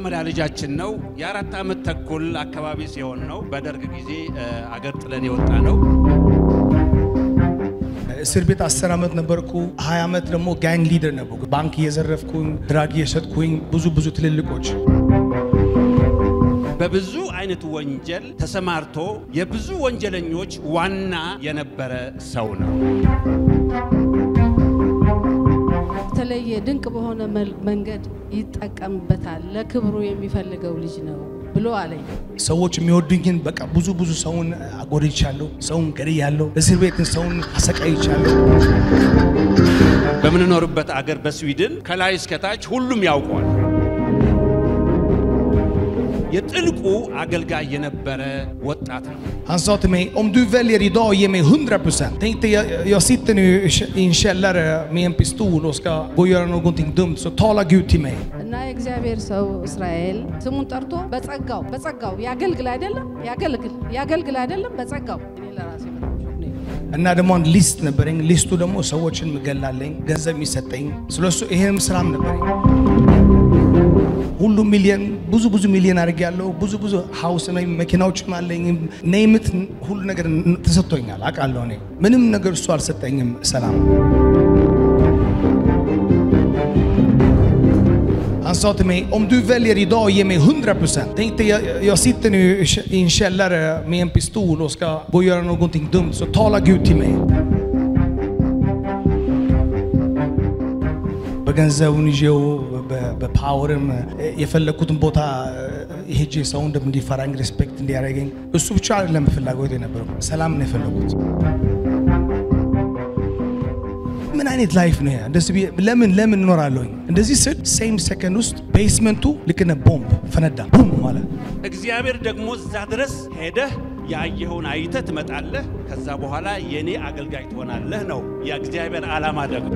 የመጀመሪያ ልጃችን ነው። የአራት ዓመት ተኩል አካባቢ ሲሆን ነው በደርግ ጊዜ አገር ጥለን የወጣ ነው። እስር ቤት አስር ዓመት ነበርኩ። ሀያ ዓመት ደግሞ ጋንግ ሊደር ነበርኩ። ባንክ እየዘረፍኩኝ ድራግ እየሸጥኩኝ ብዙ ብዙ ትልልቆች በብዙ አይነት ወንጀል ተሰማርቶ የብዙ ወንጀለኞች ዋና የነበረ ሰው ነው። የተለየ ድንቅ በሆነ መንገድ ይጠቀምበታል። ለክብሩ የሚፈልገው ልጅ ነው ብሎ አለኝ። ሰዎች የሚወዱኝን በቃ ብዙ ብዙ ሰውን አጎድቻለሁ፣ ሰውን ገድያለሁ፣ እስር ቤትን ሰውን አሰቃይቻለሁ። በምንኖርበት አገር በስዊድን ከላይ እስከታች ሁሉም ያውቀዋል። የጥልቁ አገልጋይ የነበረ ወጣት ነው። Han sa till mig, om du väljer idag att ge mig 100%. Tänk dig, jag, jag sitter nu i en källare med en pistol och ska gå och göra någonting dumt, så tala Gud till mig. እና የእግዚአብሔር ሰው እስራኤል ስሙን ጠርቶ በጸጋው በጸጋው ያገልግል አይደለም ያገልግል ያገልግል አይደለም በጸጋው እኔ ለራሴ በጣም ሾክ ነው የሆንኩት። እና ደግሞ አንድ ሊስት ነበረኝ። ሊስቱ ደግሞ ሰዎችን ምገላለኝ፣ ገንዘብ የሚሰጠኝ ስለሱ ይሄንም ስራም ነበረኝ። ሁሉ ሚሊየን ብዙ ብዙ ሚሊየን አድርግ ያለው ብዙ ብዙ ሀውስ ነኝ፣ መኪናዎችም አለኝ። ነይምት ሁሉ ነገር ተሰጥቶኛል አውቃለሁ። እኔ ምንም ነገር እሱ አልሰጠኝም። ሰላም Han sa till mig, om du väljer idag att ge mig 100%. Tänk dig, jag, jag sitter nu i en källare med en pistol och ska gå och göra någonting dumt, så tala Gud till mig. በገንዘቡን ይዤው በፓወርም የፈለግኩትን ቦታ ሄጄ ሰው እንዲፈራኝ ሬስፔክት እንዲያደርገኝ እሱ ብቻ አይደለም ፍላጎት የነበረው ሰላም ነው የፈለጉት። ምን አይነት ላይፍ ነው ያ? እንደዚህ ብዬ ለምን ለምን እኖራለሁኝ? እንደዚህ ስል ሴም ሰከንድ ውስጥ ቤስመንቱ ልክ እንደ ቦምብ ፈነዳ። ቡም ማለት እግዚአብሔር ደግሞ እዛ ድረስ ሄደህ ያየኸውን አይተህ ትመጣለህ። ከዛ በኋላ የእኔ አገልጋይ ትሆናለህ ነው የእግዚአብሔር ዓላማ ደግሞ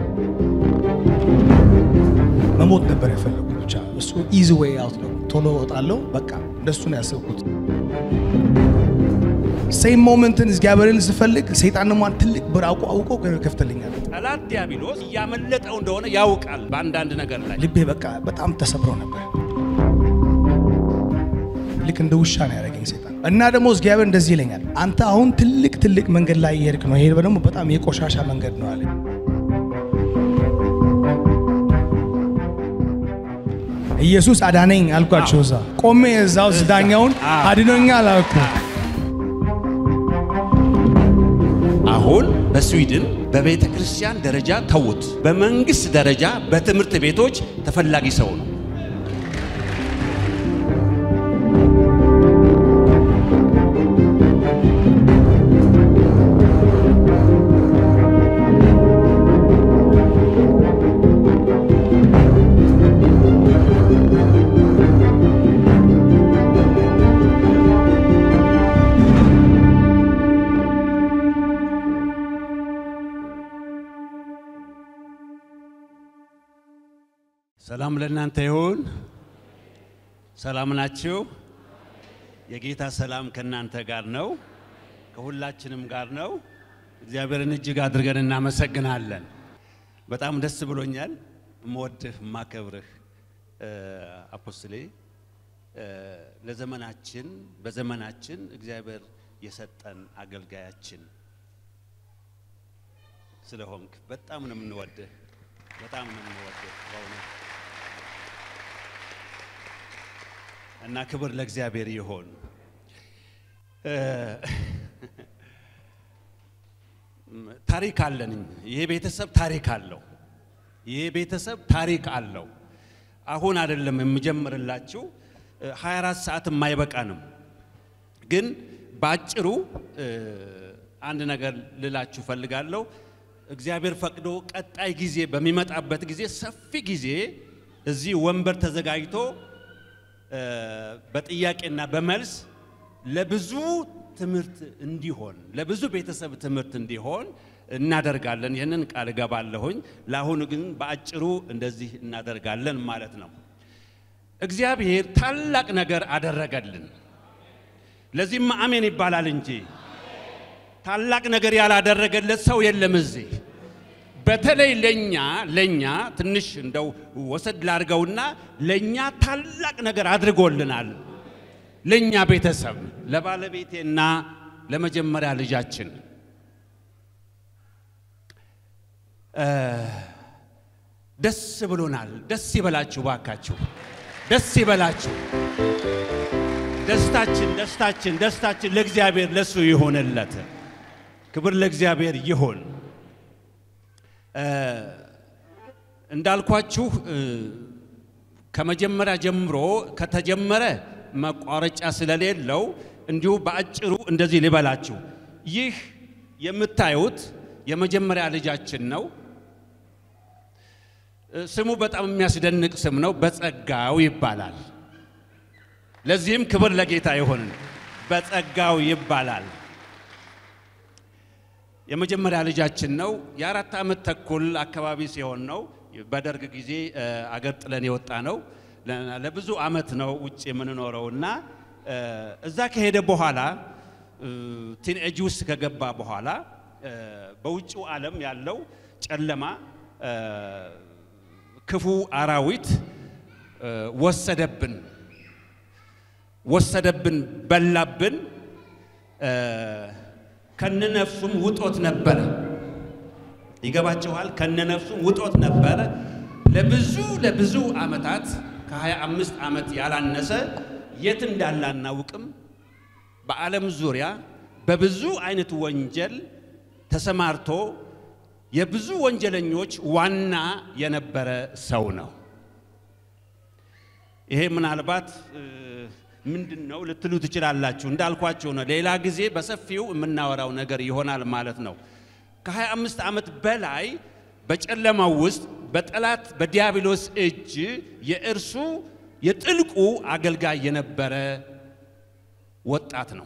መሞት ነበር የፈለጉት። ብቻ እሱ ኢዚ ዌይ አውት ነው። ቶሎ እወጣለሁ በቃ እንደሱ ነው ያሰብኩት። ሴም ሞመንትን እግዚአብሔርን ስፈልግ ሰይጣን ደግሞ አንድ ትልቅ በር አውቆ አውቆ ከፍተልኛል። ጠላት ዲያብሎስ እያመለጠው እንደሆነ ያውቃል። በአንዳንድ ነገር ላይ ልቤ በቃ በጣም ተሰብሮ ነበር። ልክ እንደ ውሻ ነው ያደረገኝ ሰይጣን። እና ደግሞ እግዚአብሔር እንደዚህ ይለኛል፣ አንተ አሁን ትልቅ ትልቅ መንገድ ላይ እየሄድክ ነው። ይሄ ደግሞ በጣም የቆሻሻ መንገድ ነው አለኝ። ኢየሱስ አዳነኝ አልኳቸው። እዛ ቆሜ እዛ ውስጥ ዳኛውን አድኖኛል አልኩ። አሁን በስዊድን በቤተ ክርስቲያን ደረጃ ተውት፣ በመንግስት ደረጃ በትምህርት ቤቶች ተፈላጊ ሰው ነው። ሰላም ለእናንተ ይሁን። ሰላም ናችሁ? የጌታ ሰላም ከእናንተ ጋር ነው፣ ከሁላችንም ጋር ነው። እግዚአብሔርን እጅግ አድርገን እናመሰግናለን። በጣም ደስ ብሎኛል። እምወድህ እማከብርህ አፖስትሌ ለዘመናችን በዘመናችን እግዚአብሔር የሰጠን አገልጋያችን ስለሆንክ በጣም ነው የምንወድህ፣ በጣም ነው የምንወድህ በእውነት እና ክብር ለእግዚአብሔር ይሆን። ታሪክ አለን። ይሄ ቤተሰብ ታሪክ አለው። ይሄ ቤተሰብ ታሪክ አለው። አሁን አይደለም የምጀምርላችሁ 24 ሰዓት የማይበቃንም፣ ግን በአጭሩ አንድ ነገር ልላችሁ ፈልጋለሁ። እግዚአብሔር ፈቅዶ ቀጣይ ጊዜ በሚመጣበት ጊዜ ሰፊ ጊዜ እዚህ ወንበር ተዘጋጅቶ በጥያቄና በመልስ ለብዙ ትምህርት እንዲሆን ለብዙ ቤተሰብ ትምህርት እንዲሆን እናደርጋለን። ይህንን ቃል እገባለሁኝ። ለአሁኑ ግን በአጭሩ እንደዚህ እናደርጋለን ማለት ነው። እግዚአብሔር ታላቅ ነገር አደረገልን። ለዚህም አሜን ይባላል እንጂ ታላቅ ነገር ያላደረገለት ሰው የለም። እዚህ በተለይ ለኛ ለኛ ትንሽ እንደው ወሰድ ላድርገውና ለኛ ታላቅ ነገር አድርጎልናል። ለኛ ቤተሰብ ለባለቤቴና ለመጀመሪያ ልጃችን እ ደስ ብሎናል። ደስ ይበላችሁ ባካችሁ፣ ደስ ይበላችሁ። ደስታችን ደስታችን ደስታችን ለእግዚአብሔር ለሱ ይሆንለት። ክብር ለእግዚአብሔር ይሁን። እ እንዳልኳችሁ እ ከመጀመሪያ ጀምሮ ከተጀመረ መቋረጫ ስለሌለው እንዲሁ በአጭሩ እንደዚህ ልበላችሁ። ይህ የምታዩት የመጀመሪያ ልጃችን ነው። እ ስሙ በጣም የሚያስደንቅ ስም ነው። በጸጋው ይባላል። ለዚህም ክብር ለጌታ ይሁን። በጸጋው ይባላል። የመጀመሪያ ልጃችን ነው። የአራት ዓመት ተኩል አካባቢ ሲሆን ነው በደርግ ጊዜ እ አገር ጥለን የወጣ ነው። ለ- ለብዙ ዓመት ነው ውጭ የምንኖረው እና እ እዛ ከሄደ በኋላ ቲንኤጅ ውስጥ ከገባ በኋላ እ በውጭው ዓለም ያለው ጨለማ እ ክፉ አራዊት እ ወሰደብን ወሰደብን በላብን እ ከነነፍሱም ውጦት ነበረ። ይገባችኋል? ከነነፍሱም ውጦት ነበረ። ለብዙ ለብዙ ዓመታት ከ25 ዓመት ያላነሰ የት እንዳለ አናውቅም። በዓለም ዙሪያ በብዙ አይነት ወንጀል ተሰማርቶ የብዙ ወንጀለኞች ዋና የነበረ ሰው ነው። ይሄ ምናልባት እ ምንድን ነው ልትሉ ትችላላችሁ። እንዳልኳችሁ ነው። ሌላ ጊዜ በሰፊው የምናወራው ነገር ይሆናል ማለት ነው። ከ25 ዓመት በላይ በጨለማው ውስጥ በጠላት በዲያብሎስ እጅ የእርሱ የጥልቁ አገልጋይ የነበረ ወጣት ነው።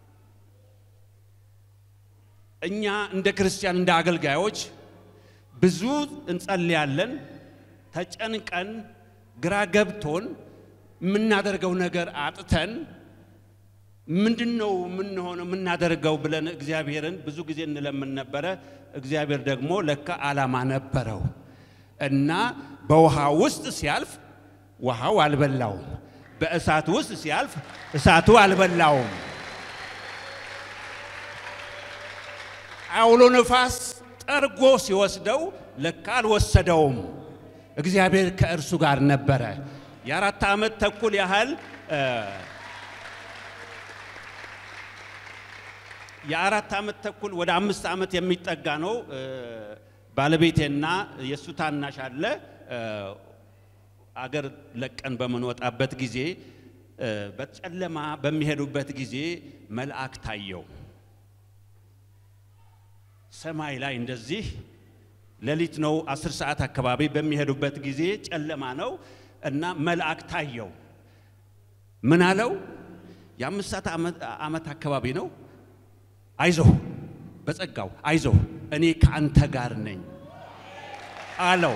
እኛ እንደ ክርስቲያን እንደ አገልጋዮች ብዙ እንጸልያለን። ተጨንቀን ግራ ገብቶን የምናደርገው ነገር አጥተን ምንድን ነው የምንሆነው የምናደርገው ብለን እግዚአብሔርን ብዙ ጊዜ እንለምን ነበረ። እግዚአብሔር ደግሞ ለካ ዓላማ ነበረው እና በውሃ ውስጥ ሲያልፍ ውሃው አልበላውም፣ በእሳት ውስጥ ሲያልፍ እሳቱ አልበላውም። አውሎ ነፋስ ጠርጎ ሲወስደው ለካ አልወሰደውም። እግዚአብሔር ከእርሱ ጋር ነበረ። የአራት ዓመት ተኩል ያህል እ የአራት ዓመት ተኩል ወደ አምስት ዓመት የሚጠጋ ነው። እ ባለቤቴና የእሱ ታናሽ አለ እ አገር ለቀን በምንወጣበት ጊዜ እ በጨለማ በሚሄዱበት ጊዜ መልአክ ታየው። ሰማይ ላይ እንደዚህ ሌሊት ነው፣ አስር ሰዓት አካባቢ በሚሄዱበት ጊዜ ጨለማ ነው እና መልአክ ታየው። ምን አለው? የአምስት ሰዓት ዓመት አካባቢ ነው። አይዞህ፣ በጸጋው አይዞህ፣ እኔ ከአንተ ጋር ነኝ አለው።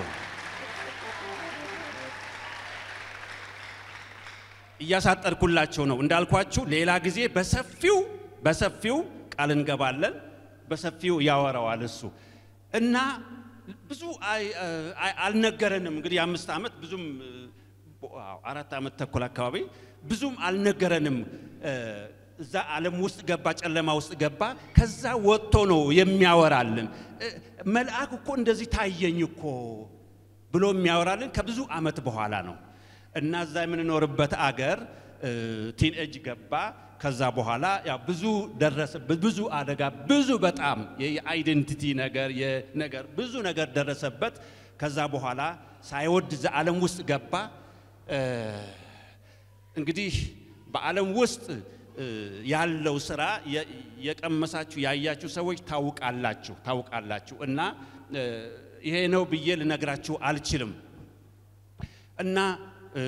እያሳጠርኩላቸው ነው እንዳልኳችሁ። ሌላ ጊዜ በሰፊው በሰፊው ቃል እንገባለን። በሰፊው ያወራዋል እሱ እና ብዙ አይ- አይ- አልነገረንም። እንግዲህ የአምስት ዓመት ብዙም አዎ፣ አራት ዓመት ተኩል አካባቢ ብዙም አልነገረንም። እ፣ እዛ ዓለም ውስጥ ገባ፣ ጨለማ ውስጥ ገባ። ከዛ ወጥቶ ነው የሚያወራልን። እ፣ መልአክ እኮ እንደዚህ ታየኝ እኮ ብሎ የሚያወራልን ከብዙ ዓመት በኋላ ነው። እና እዛ የምንኖርበት አገር ቲንኤጅ ገባ። ከዛ በኋላ ያው ብዙ ደረሰበት፣ ብዙ አደጋ፣ ብዙ በጣም የአይደንቲቲ ነገር የነገር ብዙ ነገር ደረሰበት። ከዛ በኋላ ሳይወድ እዛ ዓለም ውስጥ ገባ። እ፣ እንግዲህ በዓለም ውስጥ እ፣ ያለው ስራ የ- የቀመሳችሁ ያያችሁ ሰዎች ታውቃላችሁ ታውቃላችሁ እና እ፣ ይሄ ነው ብዬ ልነግራችሁ አልችልም እና እ፣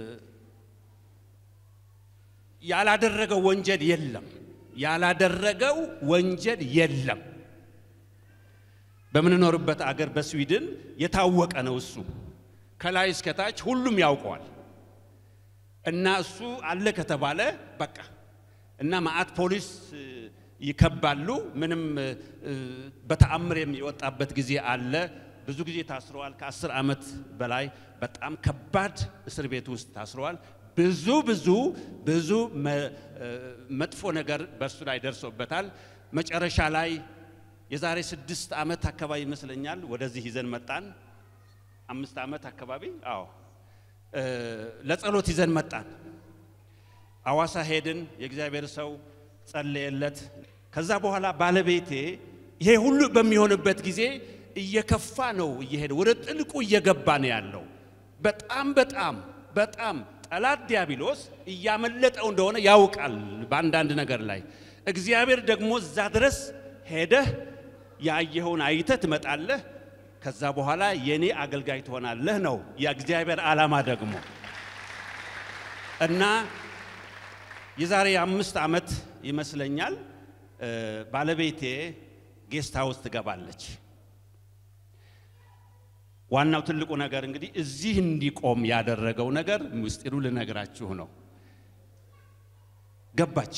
ያላደረገው ወንጀል የለም። ያላደረገው ወንጀል የለም። በምንኖርበት አገር በስዊድን የታወቀ ነው እሱ ከላይ እስከታች ሁሉም ያውቀዋል። እና እሱ አለ ከተባለ በቃ እና መዓት ፖሊስ እ፣ ይከባሉ። ምንም እ፣ በተአምር የሚወጣበት ጊዜ አለ። ብዙ ጊዜ ታስረዋል። ከአስር ዓመት በላይ በጣም ከባድ እስር ቤት ውስጥ ታስረዋል። ብዙ ብዙ ብዙ መ- እ፣ መጥፎ ነገር በእሱ ላይ ደርሶበታል። መጨረሻ ላይ የዛሬ ስድስት ዓመት አካባቢ ይመስለኛል ወደዚህ ይዘን መጣን። አምስት ዓመት አካባቢ አዎ እ፣ ለጸሎት ይዘን መጣን። አዋሳ ሄድን። የእግዚአብሔር ሰው ጸለየለት። ከዛ በኋላ ባለቤቴ ይሄ ሁሉ በሚሆንበት ጊዜ እየከፋ ነው እየሄደ ወደ ጥልቁ እየገባ ነው ያለው። በጣም በጣም በጣም ጠላት ዲያብሎስ እያመለጠው እንደሆነ ያውቃል በአንዳንድ ነገር ላይ። እግዚአብሔር ደግሞ እዛ ድረስ ሄደህ ያየኸውን አይተህ ትመጣለህ። ከዛ በኋላ የኔ አገልጋይ ትሆናለህ ነው የእግዚአብሔር ዓላማ ደግሞ እና የዛሬ አምስት ዓመት ይመስለኛል እ፣ ባለቤቴ ጌስት ሃውስ ትገባለች። ዋናው ትልቁ ነገር እንግዲህ እዚህ እንዲቆም ያደረገው ነገር ምስጢሩ ልነግራችሁ ነው። ገባች።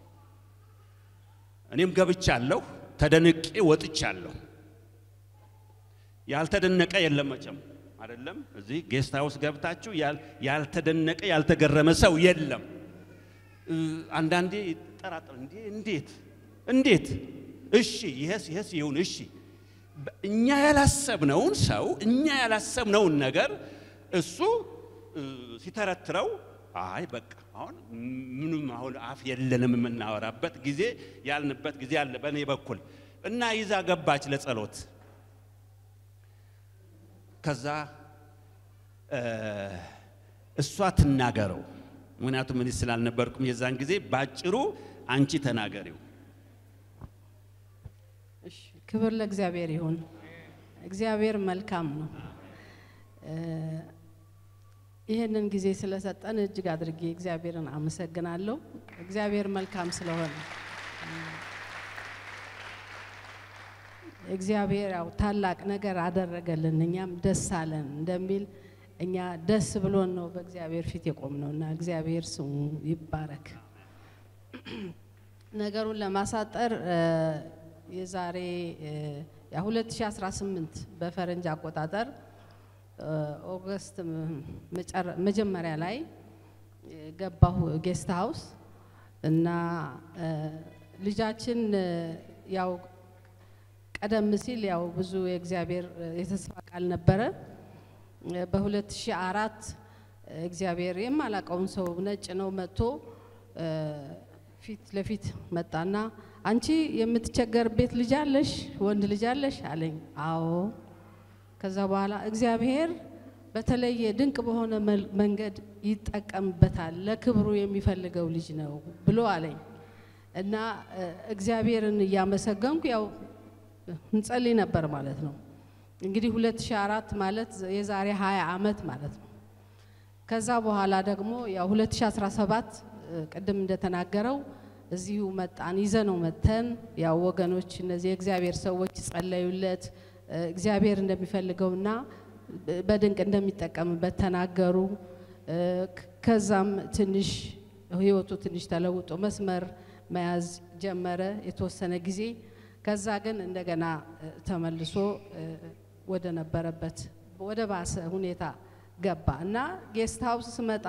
እኔም ገብቻለሁ፣ ተደንቄ ወጥቻለሁ። ያልተደነቀ የለም መቼም አይደለም። እዚህ ጌስት ሃውስ ገብታችሁ ያል- ያልተደነቀ ያልተገረመ ሰው የለም። እ፣ አንዳንዴ ይጠራጠር እንዴ እንዴት እንዴት እሺ ይሄስ ይሄስ ይሁን እሺ በ- እኛ ያላሰብነውን ሰው እኛ ያላሰብነውን ነገር እሱ እ፣ ሲተረትረው አይ በቃ አሁን ምንም አሁን አፍ የለንም የምናወራበት ጊዜ ያልንበት ጊዜ አለ በእኔ በኩል እና ይዛ ገባች ለጸሎት ከዛ እ፣ እሷ ትናገረው ምክንያቱም እኔ ስላልነበርኩም የዛን ጊዜ ባጭሩ አንቺ ተናገሪው እሺ፣ ክብር ለእግዚአብሔር ይሁን። እግዚአብሔር መልካም ነው። እ፣ ይህንን ጊዜ ስለሰጠን እጅግ አድርጌ እግዚአብሔርን አመሰግናለሁ። እግዚአብሔር መልካም ስለሆነ እግዚአብሔር ያው ታላቅ ነገር አደረገልን፣ እኛም ደስ አለን እንደሚል እኛ ደስ ብሎን ነው በእግዚአብሔር ፊት የቆምነው እና እግዚአብሔር ስሙ ይባረክ። ነገሩን ለማሳጠር እ፣ የዛሬ እ፣ ያ 2018 በፈረንጅ አቆጣጠር እ፣ ኦገስት ም- መጨረ- መጀመሪያ ላይ እ፣ ገባሁ ጌስት ሃውስ እና እ፣ ልጃችን እ፣ ያው ቀደም ሲል ያው ብዙ የእግዚአብሔር እ፣ የተስፋ ቃል ነበረ። እ፣ በ2004 እግዚአብሔር የማላቀውን ሰው ነጭ ነው መጥቶ እ፣ ፊት ለፊት መጣና አንቺ የምትቸገርበት ልጅ አለሽ? ወንድ ልጅ አለሽ አለኝ። አዎ። ከዛ በኋላ እግዚአብሔር በተለየ ድንቅ በሆነ መል- መንገድ ይጠቀምበታል፣ ለክብሩ የሚፈልገው ልጅ ነው ብሎ አለኝ እና እ፣ እግዚአብሔርን እያመሰገንኩ ያው እንጸልይ ነበር ማለት ነው። እንግዲህ 2004 ማለት የዛሬ 20 ዓመት ማለት ነው። ከዛ በኋላ ደግሞ ያው 2017 እ፣ ቅድም እንደተናገረው እዚሁ መጣን ይዘነው መተን ያው ወገኖች እነዚህ የእግዚአብሔር ሰዎች ጸለዩለት እ፣ እግዚአብሔር እንደሚፈልገውና እ፣ በድንቅ እንደሚጠቀምበት ተናገሩ። እ፣ ከ- ከዛም ትንሽ ህይወቱ ትንሽ ተለውጦ መስመር መያዝ ጀመረ የተወሰነ ጊዜ። ከዛ ግን እንደገና እ፣ ተመልሶ እ፣ ወደ ነበረበት ወደ ባሰ ሁኔታ ገባ እና ጌስት ሀውስ ስመጣ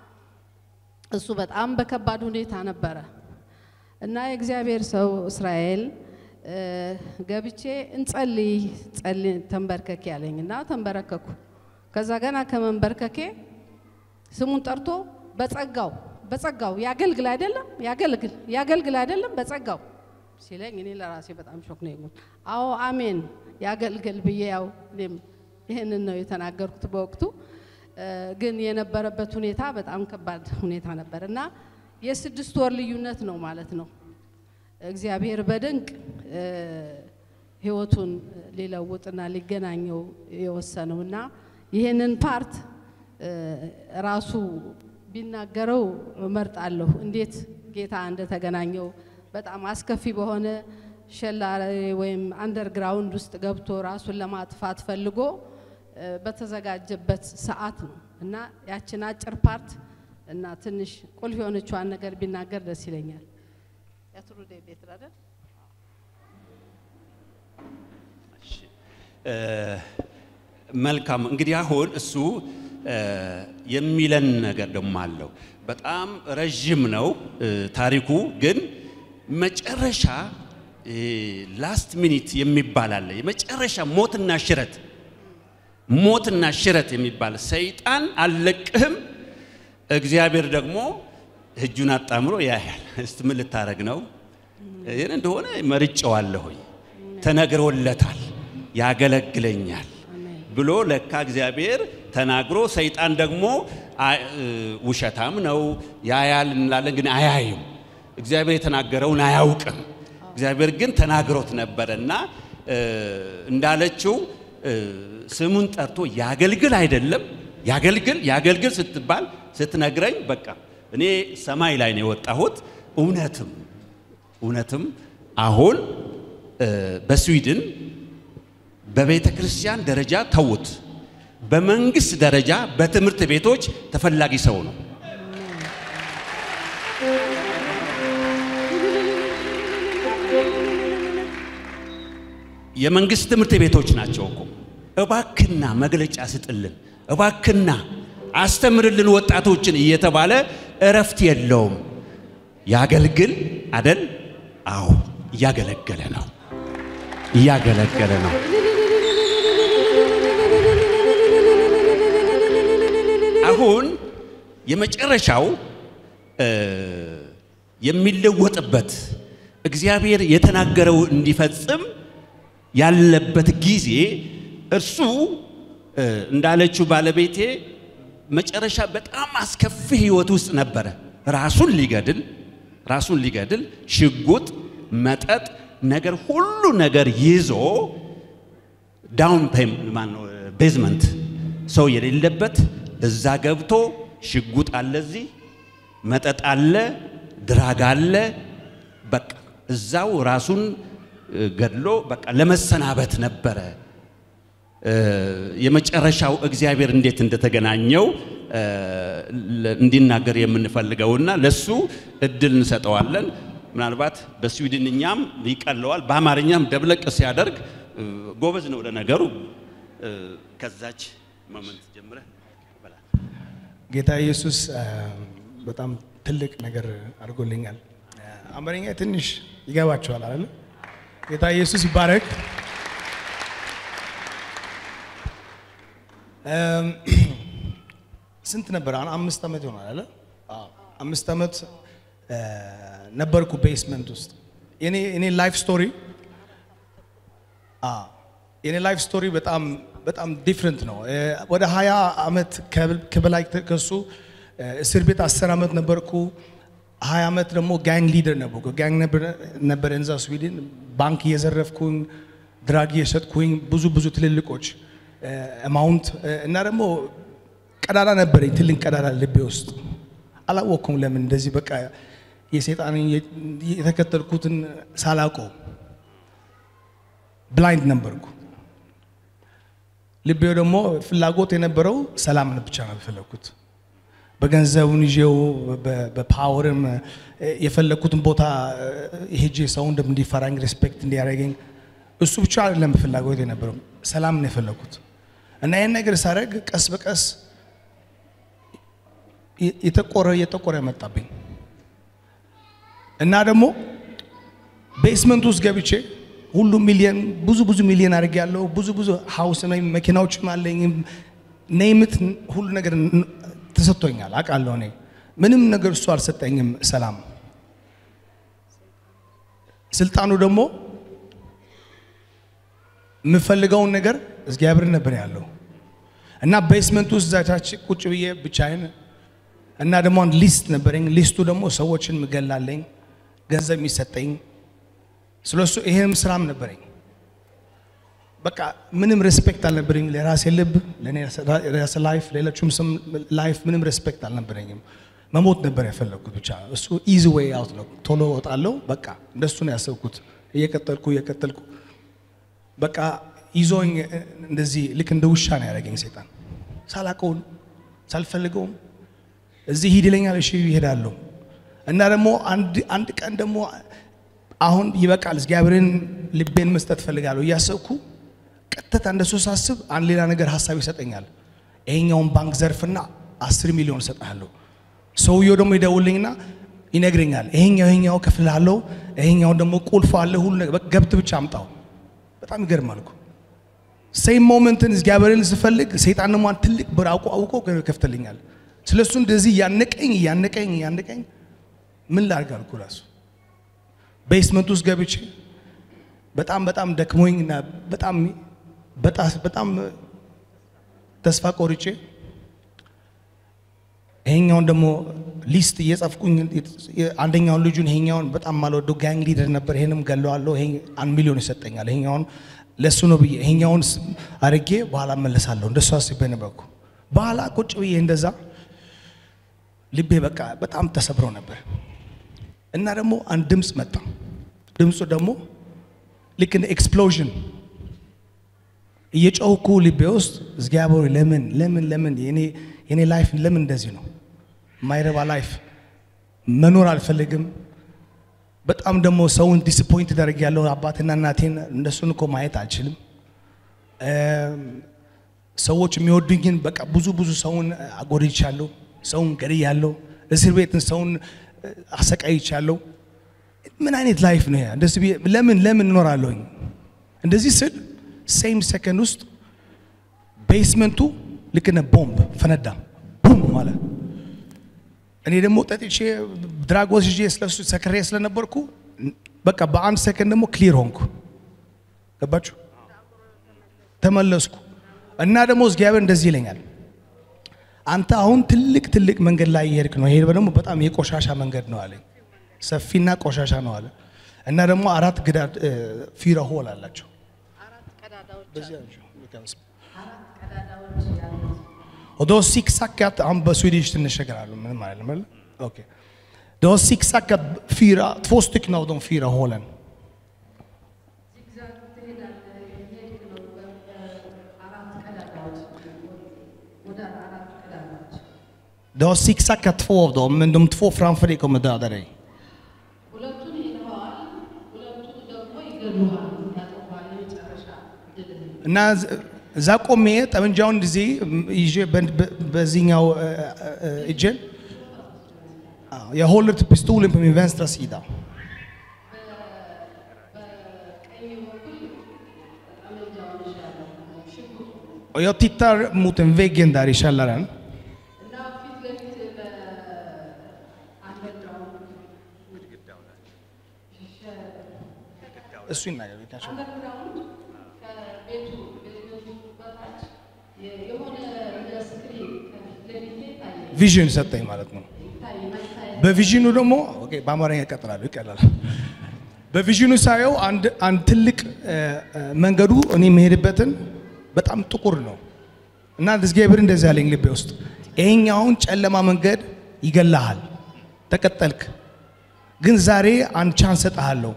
እሱ በጣም በከባድ ሁኔታ ነበረ እና የእግዚአብሔር ሰው እስራኤል እ፣ ገብቼ እንጸልይ ጸልይ ተንበርከክ ያለኝ እና ተንበረከኩ። ከዛ ገና ከመንበርከኬ ስሙን ጠርቶ በጸጋው በጸጋው ያገልግል አይደለም ያገልግል ያገልግል አይደለም በጸጋው ሲለኝ እኔ ለራሴ በጣም ሾክ ነው የሆንኩት። አዎ አሜን ያገልግል ብዬ ያው እኔም ይህንን ነው የተናገርኩት በወቅቱ እ፣ ግን የነበረበት ሁኔታ በጣም ከባድ ሁኔታ ነበር እና የስድስት ወር ልዩነት ነው ማለት ነው። እግዚአብሔር በድንቅ እ፣ ህይወቱን ሊለውጥና ሊገናኘው የወሰነው እና ይህንን ፓርት እ፣ ራሱ ቢናገረው እመርጣለሁ። እንዴት ጌታ እንደተገናኘው በጣም አስከፊ በሆነ ሸላሬ ወይም አንደርግራውንድ ውስጥ ገብቶ ራሱን ለማጥፋት ፈልጎ እ፣ በተዘጋጀበት ሰዓት ነው እና ያችን አጭር ፓርት እና ትንሽ ቁልፍ የሆነችዋን ነገር ቢናገር ደስ ይለኛል። ያትሩ ቤት አይደል? እሺ፣ መልካም እንግዲህ አሁን እሱ የሚለን ነገር ደግሞ አለው። በጣም ረዥም ነው ታሪኩ፣ ግን መጨረሻ ላስት ሚኒት የሚባል አለ። የመጨረሻ ሞትና ሽረት ሞትና ሽረት የሚባል ሰይጣን አልለቅህም፣ እግዚአብሔር ደግሞ እጁን አጣምሮ ያያል። እስቲ ምን ልታረግ ነው? ይህን እንደሆነ መርጨዋለሁኝ፣ ተነግሮለታል፣ ያገለግለኛል ብሎ ለካ እግዚአብሔር ተናግሮ ሰይጣን ደግሞ ውሸታም ነው ያያል እንላለን፣ ግን አያይም። እግዚአብሔር የተናገረውን አያውቅም። እግዚአብሔር ግን ተናግሮት ነበረ እና እንዳለችው ስሙን ጠርቶ ያገልግል አይደለም ያገልግል ያገልግል ስትባል ስትነግረኝ በቃ እኔ ሰማይ ላይ ነው የወጣሁት። እውነትም እውነትም አሁን በስዊድን በቤተ ክርስቲያን ደረጃ ተውት፣ በመንግስት ደረጃ በትምህርት ቤቶች ተፈላጊ ሰው ነው። የመንግስት ትምህርት ቤቶች ናቸው እኮ። እባክና መግለጫ ስጥልን፣ እባክና አስተምርልን ወጣቶችን እየተባለ እረፍት የለውም። ያገልግል አደል? አዎ እያገለገለ ነው፣ እያገለገለ ነው። አሁን የመጨረሻው የሚለወጥበት እግዚአብሔር የተናገረው እንዲፈጽም ያለበት ጊዜ እርሱ እንዳለችው ባለቤቴ መጨረሻ በጣም አስከፊ ህይወት ውስጥ ነበረ። ራሱን ሊገድል ራሱን ሊገድል ሽጉጥ፣ መጠጥ ነገር ሁሉ ነገር ይዞ ዳውን ማነው ቤዝመንት ሰው የሌለበት እዛ ገብቶ ሽጉጥ አለ፣ እዚህ መጠጥ አለ፣ ድራግ አለ። በቃ እዛው ራሱን ገድሎ በቃ ለመሰናበት ነበረ። የመጨረሻው እግዚአብሔር እንዴት እንደተገናኘው እንዲናገር የምንፈልገውና ለሱ እድል እንሰጠዋለን። ምናልባት በስዊድንኛም ይቀለዋል፣ በአማርኛም ደብለቅ ሲያደርግ ጎበዝ ነው ለነገሩ። ከዛች ሞመንት ጀምረህ ጌታ ኢየሱስ በጣም ትልቅ ነገር አድርጎልኛል። አማርኛ ትንሽ ይገባቸዋል አይደል? ጌታ ኢየሱስ ይባረክ። ስንት ነበር? አሁን አምስት ዓመት ይሆናል አይደል? አምስት ዓመት ነበርኩ ቤስመንት ውስጥ። የኔ የኔ ላይፍ ስቶሪ የኔ ላይፍ ስቶሪ በጣም በጣም ዲፍረንት ነው። ወደ 20 ዓመት ከበላይ ከሱ እስር ቤት 10 ዓመት ነበርኩ። 20 ዓመት ደግሞ ጋንግ ሊደር ነበርኩ። ጋንግ ነበር እንዛ ስዊድን። ባንክ እየዘረፍኩኝ ድራግ እየሸጥኩኝ ብዙ ብዙ ትልልቆች አማውንት እና ደግሞ ቀዳዳ ነበረኝ፣ ትልቅ ቀዳዳ ልቤ ውስጥ አላወቅኩም። ለምን እንደዚህ በቃ የሰይጣንን የተከተልኩትን ሳላውቀው ብላይንድ ነበርኩ። ልቤው ደግሞ ፍላጎት የነበረው ሰላምን ብቻ ነው የፈለግኩት። በገንዘቡን ይዤው በፓወርም የፈለግኩትን ቦታ ሄጄ ሰው እንዲፈራኝ ሬስፔክት እንዲያደርገኝ እሱ ብቻ አይደለም ፍላጎት የነበረው ሰላም ነው የፈለግኩት። እና ይህን ነገር ሳደርግ ቀስ በቀስ የጠቆረ እየጠቆረ መጣብኝ እና ደግሞ ቤስመንት ውስጥ ገብቼ ሁሉ ሚሊየን ብዙ ብዙ ሚሊየን አድርግ ያለው ብዙ ብዙ ሀውስ መኪናዎችም አለኝ ኔምት ሁሉ ነገር ተሰጥቶኛል አውቃለሁ። እኔ ምንም ነገር እሱ አልሰጠኝም። ሰላም ስልጣኑ ደግሞ የምፈልገውን ነገር እግዚአብሔር ነበር ያለው እና ቤስመንት ውስጥ ዛቻች ቁጭ ብዬ ብቻዬን እና ደግሞ አንድ ሊስት ነበረኝ። ሊስቱ ደግሞ ሰዎችን ምገላለኝ ገንዘብ የሚሰጠኝ ስለሱ ይሄንም ስራም ነበረኝ። በቃ ምንም ሬስፔክት አልነበረኝ ለራሴ ልብ፣ ለራሴ ላይፍ፣ ሌሎቹም ስም ላይፍ ምንም ሬስፔክት አልነበረኝም። መሞት ነበር ያፈለግኩት። ብቻ እሱ ኢዚ ዌይ አውት ነው። ቶሎ እወጣለሁ። በቃ እንደሱ ነው ያሰብኩት። እየቀጠልኩ እየቀጠልኩ በቃ ይዞኝ እንደዚህ ልክ እንደ ውሻ ነው ያደረገኝ ሰይጣን። ሳላቀውን ሳልፈልገውም እዚህ ሂድ ይለኛል። እሺ ይሄዳለሁ። እና ደግሞ አንድ ቀን ደግሞ አሁን ይበቃል፣ እግዚአብሔርን ልቤን መስጠት ፈልጋለሁ እያሰብኩ ቀጥታ እንደሱ ሳስብ አንድ ሌላ ነገር ሀሳብ ይሰጠኛል። ይሄኛውን ባንክ ዘርፍና አስር ሚሊዮን እሰጥሃለሁ። ሰውየው ደግሞ ይደውልኝና ይነግረኛል። ይሄኛው ይሄኛው ከፍላለሁ፣ ይሄኛው ደግሞ ቁልፍ አለ፣ ሁሉ ነገር በቃ ገብት ብቻ አምጣው። በጣም ይገርማል እኮ ሴም ሞመንትን እግዚአብሔርን ስፈልግ ሰይጣን ደግሞ አንድ ትልቅ በር አውቆ አውቆ ከፍትልኛል። ስለሱ እንደዚህ እያነቀኝ እያነቀኝ እያነቀኝ ምን ላድርግ አልኩ ራሱ ቤስመንት ውስጥ ገብቼ በጣም በጣም ደክሞኝ እና በጣም በጣም በጣም ተስፋ ቆርጬ ይሄኛውን ደግሞ ሊስት እየጻፍኩኝ አንደኛውን ልጁን ይሄኛውን በጣም ማልወደው ጋንግ ሊደር ነበር። ይሄንም ገለዋለሁ። ይሄ አንድ ሚሊዮን ይሰጠኛል። ይሄኛውን ለሱ ነው ብዬ ይሄኛውን አድርጌ በኋላ እመለሳለሁ። እንደሱ አስቤ ነበርኩ። በኋላ ቁጭ ብዬ እንደዛ ልቤ በቃ በጣም ተሰብሮ ነበር እና ደግሞ አንድ ድምፅ መጣ። ድምፁ ደግሞ ልክ እንደ ኤክስፕሎዥን እየጮህኩ ልቤ ውስጥ እግዚአብሔር ለምን ለምን ለምን የኔ ላይፍ ለምን እንደዚህ ነው? የማይረባ ላይፍ መኖር አልፈልግም። በጣም ደግሞ ሰውን ዲስፖይንት ደረግ ያለው አባትና እናቴን እንደሱን እኮ ማየት አልችልም። ሰዎች የሚወዱኝን በቃ ብዙ ብዙ ሰውን አጎድቻለሁ፣ ሰውን ገድያለሁ፣ እስር ቤትን ሰውን አሰቃይቻለሁ። ምን አይነት ላይፍ ነው? እንደዚህ ለምን ለምን እኖራለሁኝ? እንደዚህ ስል ሴም ሰከንድ ውስጥ ቤስመንቱ ልክ እንደ ቦምብ ፈነዳ። ቡም ማለት እኔ ደግሞ ጠጥቼ ድራግ ወስጄ ስለሱ ሰክሬ ስለነበርኩ በቃ በአንድ ሰከንድ ደግሞ ክሊር ሆንኩ። ገባችሁ? ተመለስኩ እና ደግሞ እግዚአብሔር እንደዚህ ይለኛል፣ አንተ አሁን ትልቅ ትልቅ መንገድ ላይ እየሄድክ ነው። ይሄ ደግሞ በጣም የቆሻሻ መንገድ ነው አለኝ። ሰፊና ቆሻሻ ነው አለ እና ደግሞ አራት ግዳድ ፊራ ሆል አላቸው። Och då zigzackat, han på swedish ትንሸገራለሁ ምንም አይደለም። ኦኬ Det har zigzackat fyra, två stycken av de fyra hålen. Du har zigzackat två av dem, men de två framför dig kommer döda dig. እና እዛ ቆሜ ጠመንጃውን ጊዜ ይዤ በዚህኛው እጄን jag håller pistolen på min vänstra sida. Och jag tittar mot en väggen där i källaren. እሱ ይናገር ቤታቸው ቪዥን ሰጠኝ ማለት ነው። በቪዥኑ ደግሞ ኦኬ፣ በአማርኛ እቀጥላለሁ፣ ይቀላል። በቪዥኑ ሳየው አንድ አንድ ትልቅ መንገዱ እኔ የምሄድበትን በጣም ጥቁር ነው እና እግዚአብሔር እንደዚህ ያለኝ ልቤ ውስጥ ይሄኛውን ጨለማ መንገድ ይገላሃል፣ ተቀጠልክ፣ ግን ዛሬ አንድ ቻንስ ሰጥሃለሁ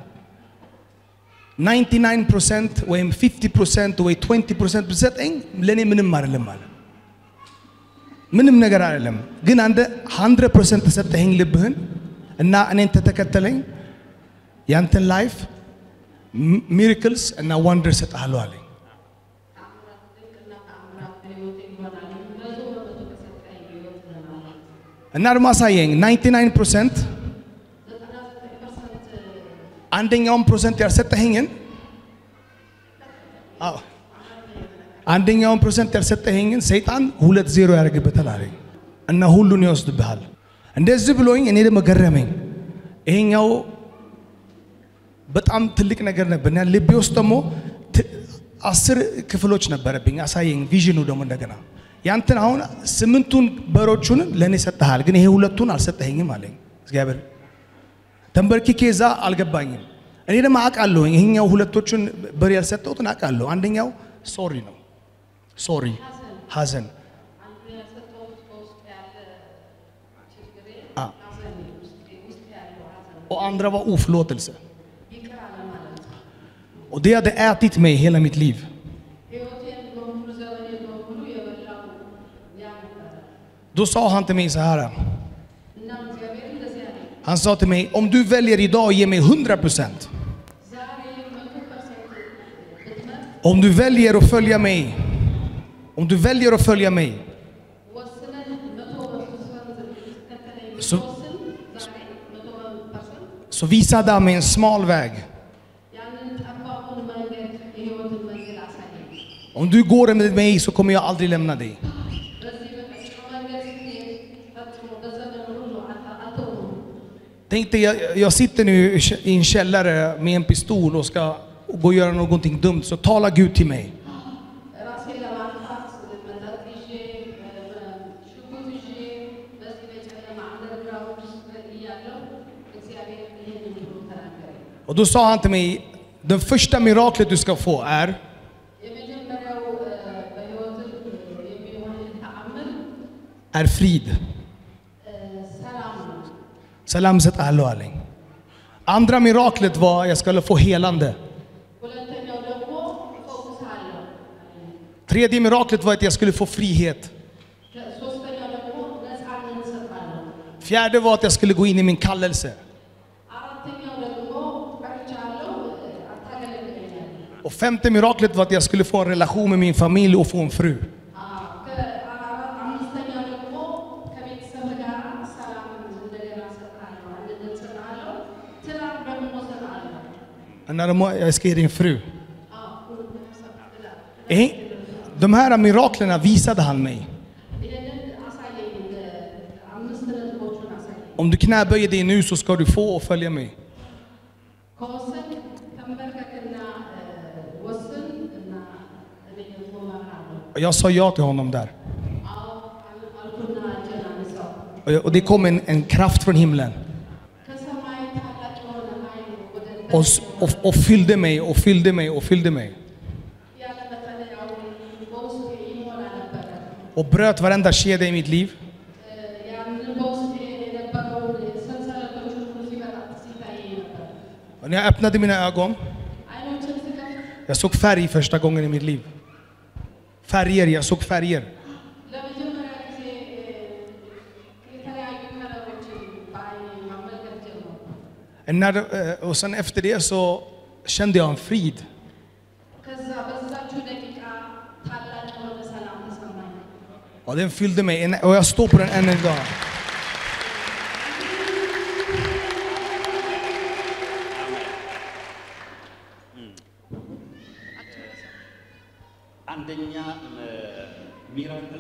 99% ወይም 50% ወይ 20% ብትሰጠኝ ለእኔ ምንም አይደለም ማለት ምንም ነገር አይደለም። ግን አንተ 100% ተሰጠኸኝ ልብህን እና እኔን ተተከተለኝ ያንተን ላይፍ ሚራክልስ እና ዋንደር ሰጥሃለሁ አለኝ። እና ደግሞ አሳየኝ 99% አንደኛውን ፕሮሰንት ያልሰጠኸኝን አዎ አንደኛውን ፕሮሰንት ያልሰጠኸኝን ሰይጣን ሁለት ዜሮ ያደርግበታል አለኝ እና ሁሉን ይወስድብሃል። እንደዚህ ብሎኝ እኔ ደግሞ ገረመኝ። ይሄኛው በጣም ትልቅ ነገር ነበር እና ልቤ ውስጥ ደግሞ አስር ክፍሎች ነበረብኝ። አሳየኝ ቪዥኑ ደግሞ እንደገና ያንተን አሁን ስምንቱን በሮቹን ለእኔ ሰጠሃል፣ ግን ይሄ ሁለቱን አልሰጠኸኝም አለኝ እግዚአብሔር። ተንበርክኬ እዛ አልገባኝም። እኔ ደግሞ አውቃለሁኝ ይሄኛው ሁለቶቹን በር ያልሰጠሁትን አውቃለሁ። አንደኛው ሶሪ ነው ሶሪ ሀዘን och andra var oförlåtelse. Och det hade ätit mig hela mitt liv. Då sa han till mig så här. Han sa till mig, om du väljer idag att ge mig 100 procent Om du väljer att följa mig, om du väljer att följa mig, ወስነን መቶ ፐርሰንት ልትከተለኝ Så- ብትወስን ዛሬ መቶ ፐርሰንት så visade han mig en smal väg. ያንን ጠባቡን መንገድ የህይወትን መንገድ አሳየኝ። Om du går med mig så kommer jag aldrig lämna dig. በዚህ በቀጥታ መንገድ ስትሄድ ፈጽሞ በዘመን ሁሉ አታ- አትተውም። Tänk dig, jag, jag sitter nu i kä- i en källare med en pistol och ska gå och göra någonting dumt, så tala Gud till mig. ራሴን ለማጥፋት መጠጥ ይዤ ሽጉጥ ይዤ በዚህ በጨለማ አንደርግራውንድ ውስጥ እያለሁ እግዚአብሔር ይህንን ብሎ ተናገረኝ። Och då sa han till mig, det första miraklet du ska få är የመጀመሪያው በህይወት የሚሆን ተአምር är frid. ሰላም ነው። Salam እሰጥሃለሁ አለኝ። Andra miraklet var jag skulle få helande. ሁለተኛው ደግሞ እፈውስሃለሁ። Tredje miraklet var att jag skulle få frihet. ሶስተኛው ደግሞ ነፃነት እሰጥሃለሁ። Fjärde var att jag skulle gå in i min kallelse. አራተኛው ደግሞ ቀርቻለሁ፣ አታገለግለኛለህ። Och femte miraklet var att jag skulle få en relation med min familj och få en fru. አምስተኛው ደግሞ ከቤተሰብ ጋር ሰላም እንደገና እሰጥሃለሁ፣ አንድነት እሰጥሃለሁ፣ ትዳር ደግሞ እሰጥሃለሁ። Och När de, jag ska ge dig en fru. አዎ፣ ትዳር Eh, De här miraklerna visade han mig. ይህንን አሳየኝ። አምስት ነጥቦቹን አሳየኝ። Om du knäböjer dig nu så ska du få och följa mig. ከወሰን ተንበርከክና ወስን እና እኔ ደግሞ እመራሃለሁ። Och jag sa ja till honom där. አዎ አልኩና እጄን አነሳሁ። Och, jag, och det kom en, en kraft från himlen. ከሰማይ ታላቅ የሆነ ኃይል ወደ Och, s- och, och fyllde mig och fyllde mig och fyllde mig. ያለ መጠለያው በውስጤ ይሞላ ነበረ። Och bröt varenda kedja i mitt liv. ያንን በውስጤ የነበረውን ሰንሰለቶች ሁሉ ሲበጣጥ ሲታይ ነበር። Och när jag öppnade mina ögon, አይኖችን ስከፍት jag såg färg första gången i mitt liv. Färger, jag såg färger. ለመጀመሪያ ጊዜ የተለያዩ ከለሮችን በአይኔ መመልከት ጀመርኩ። Och När, det- eh, och sen efter det så kände jag en frid. ከዛ በዛችው ደቂቃ ታላቅ የሆነ ሰላም ተሰማኝ። Och den fyllde mig En- och jag står på den än idag. አንደኛ ሚራክል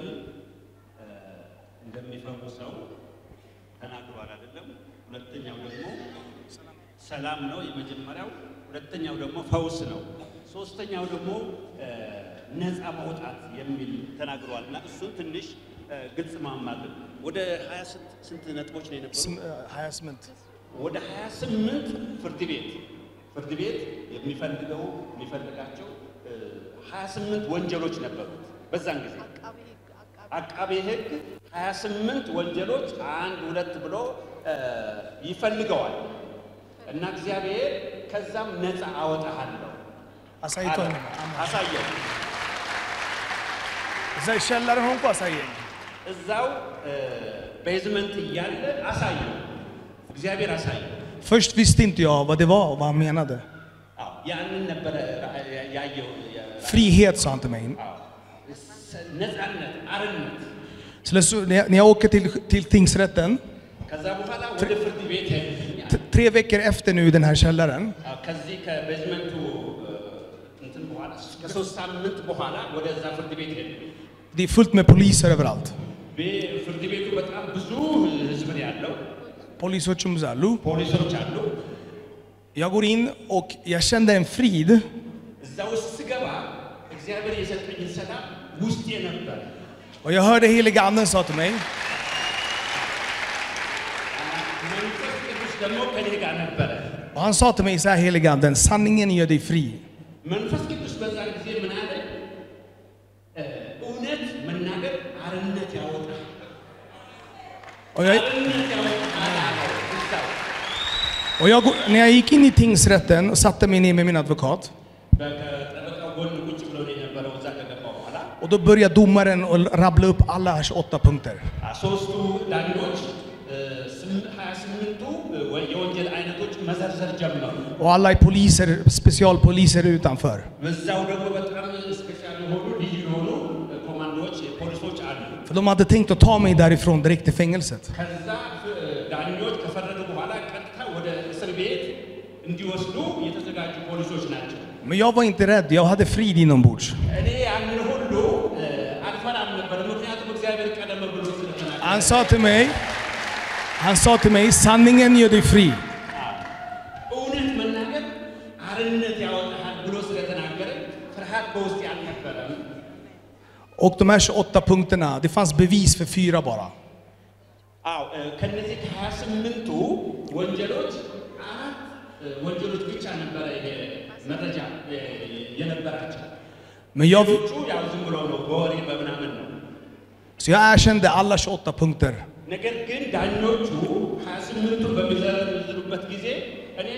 እንደሚፈውሰው ተናግሯል አይደለም። ሁለተኛው ደግሞ ሰላም ነው የመጀመሪያው። ሁለተኛው ደግሞ ፈውስ ነው። ሶስተኛው ደግሞ እ፣ ነፃ መውጣት የሚል ተናግሯል እና እሱን ትንሽ እ፣ ግልጽ ማማግን ወደ 20 ስንት ነጥቦች ነው የነበሩ? Sm- eh, 28. ወደ 28 ፍርድ ቤት ፍርድ ቤት የሚፈልገው የሚፈልጋቸው እ፣ 28 ወንጀሎች ነበሩት በዛን ጊዜ አቃቤ ሕግ 28 ወንጀሎች አንድ ሁለት ብሎ እ፣ ይፈልገዋል እና እግዚአብሔር ከዛም ነፃ አወጣሃለሁ አሳይቶ አለ። አሳየው። እዛ ይሻላል ሆንኩ አሳየኝ። እዛው እ፣ ቤዝመንት እያለ አሳየው። እግዚአብሔር አሳየው። Först visste inte jag vad det var och vad han menade. አዎ፣ ያንን ነበረ ያ- ያየው ያ- Frihet sa han till mig. አዎ፣ ነፃነት፣ አርነት Så det- så när jag, när jag åker till, till tingsrätten, ከዛ በኋላ ወደ ፍርድ ቤት ሄድኩኝ። t- tre veckor efter nu i den här källaren, አዎ፣ ከዚህ ከቤዝመንቱ እ፣ እንትን በኋላ ከሶስት ሳምንት በኋላ ወደዛ ፍርድ ቤት ሄድኩኝ። det är fullt med poliser överallt. ቤ- ፍርድ ቤቱ በጣም ብዙ ህዝብ ነው ያለው፣ Polisochum Zalu. ፖሊሶች አሉ። Jag går in och jag kände en frid. እዛ ውስጥ ስገባ እግዚአብሔር የሰጠኝን ሰላም ውስጤ ነበር። Och jag hörde heliga anden sa till mig, መንፈስ ቅዱስ ደግሞ ከኔ ጋር ነበረ። och han sa till mig så här heliga anden, sanningen gör dig fri. መንፈስ ቅዱስ በዛን ጊዜ ምን አለ? እ፣ እውነት መናገር አርነት ያወጣል። Och, jag, አርነት ያወጣል አለው እዛው och jag, går- när jag gick in i tingsrätten och satte mig ner med min advokat, በጠበቃው ጎን ቁጭ ብሎ ነው የነበረው። እዛ ከገባ በኋላ och då började domaren att rabbla upp alla 28 punkter. አ፣ ሶስቱ ዳኞች እ፣ ስም- ሀያ ስምንቱ እ፣ ወ- የወንጀል አይነቶች መዘርዘር ጀመሩ። Och alla är poliser, specialpoliser utanför. በዛው ደግሞ በጣም አሉ። För de hade tänkt att ta mig därifrån direkt till fängelset. ከዛ ፍ- ዳኞች ከፈረዱ በኋላ ቀጥታ ወደ እስር ቤት እንዲወስዱ የተዘጋጁ ፖሊሶች ናቸው። Men jag var inte rädd, jag hade frid inombords. እኔ ያንን ሁሉ እ፣ አልፈራም ነበር፣ ምክንያቱም እግዚአብሔር ቀደም ብሎ ስለተናገረ። Han sa till mig, han sa till mig, sanningen gör dig fri. እውነት መናገር አርነት ያወጣሃል ብሎ ስለተናገረ ፍርሃት በውስጥ አልነበረም። Och de här 28 punkterna, det fanns bevis för fyra bara. አዎ እ፣ ከነዚህ ከሀያ ስምንቱ ወንጀሎች አራት እ፣ ወንጀሎች ብቻ ነበረ ይሄ መረጃ እ፣ የነበራቸው። Men jag, ሌሎቹ ያው ዝም ብሎ ነው በወሬ በምናምን ነው። så jag erkände alla 28 punkter. ነገር ግን ዳኞቹ ሀያ ስምንቱን በሚዘረዝሩበት ጊዜ እኔ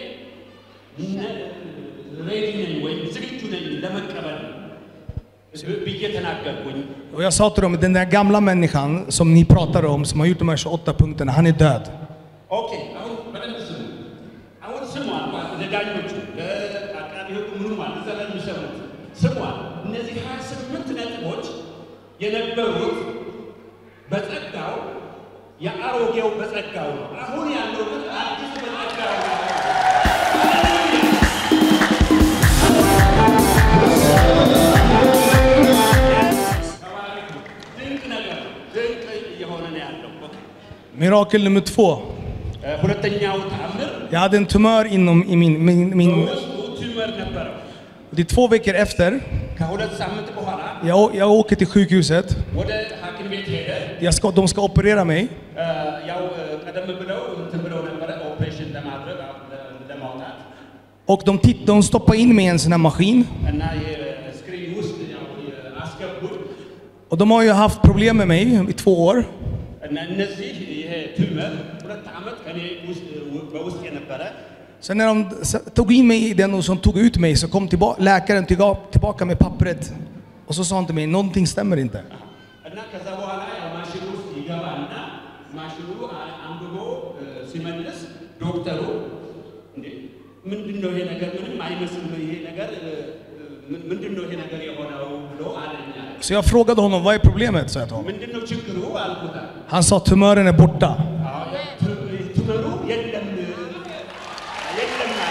ሬዲ ነኝ ወይም ዝግጁ ነኝ ለመቀበል ብ- ብዬ ተናገርኩኝ። Och jag sa till dem, den där gamla människan som ni pratade om, som har gjort de här 28 punkterna, han är död. ኦኬ አሁን በደንብ ስሙ። አሁን ስሟል ማለት ለዳኞቹ ለአቃቢ ሕጉ ምኑ ማለት እዛ ላይ የሚሰሩት ስሟል። እነዚህ ሀያ ስምንት ነጥቦች የነበሩት በጸጋው የአሮጌው በጸጋው ነው። አሁን ያለው ግን አዲስ በጸጋው ነው። ድንቅ ነገር ነው። ድንቅ እየሆነ ነው ያለው። ኦኬ። Mirakel nummer två. እ፣ ሁለተኛው ተአምር Jag hade en tumör inom i min... min, min በውስጡ ቲዩመር ነበረው። det är två veckor efter, ከሁለት ሳምንት በኋላ jag, å- jag åker till sjukhuset. ወደ ሐኪም ቤት ሄደ። Jag ska, de ska operera mig. እ፣ ያው እ፣ ቀደም ብለው እንትን ብለው ነበረ ኦፕሬሽን ለማድረግ አሁን ለ- ለማውጣት Och de, titt, de stoppar in mig i en sån här maskin. እና የስክሪን ውስጥ ያው የ- አስገቡት Och de har ju haft problem med mig i två år. እና እነዚህ ይሄ ቲዩመር ሁለት ዓመት ከኔ ውስጥ በውስጥ የነበረ Sen när de s- tog in mig i den och som tog ut mig så kom tillba- läkaren tillga- tillbaka med pappret. Och så sa han till mig, någonting stämmer inte. እና ከዛ በኋላ ያው ማሽኑ ውስጥ ይገባና ማሽኑ አ- አንብቦ እ፣ ሲመልስ ዶክተሩ እንዴ ምንድን ነው ይሄ ነገር? ምንም አይመስልም ይሄ ነገር እ፣ እ፣ ምንድን ነው ይሄ ነገር የሆነው ብሎ አለኝ አለ። Så jag frågade honom, vad är problemet? sa jag till honom. ምንድን ነው ችግሩ አልኩት። Han sa, tumören är borta. አዎ፣ ቱ- ቱመሩ የለም የለም አለ።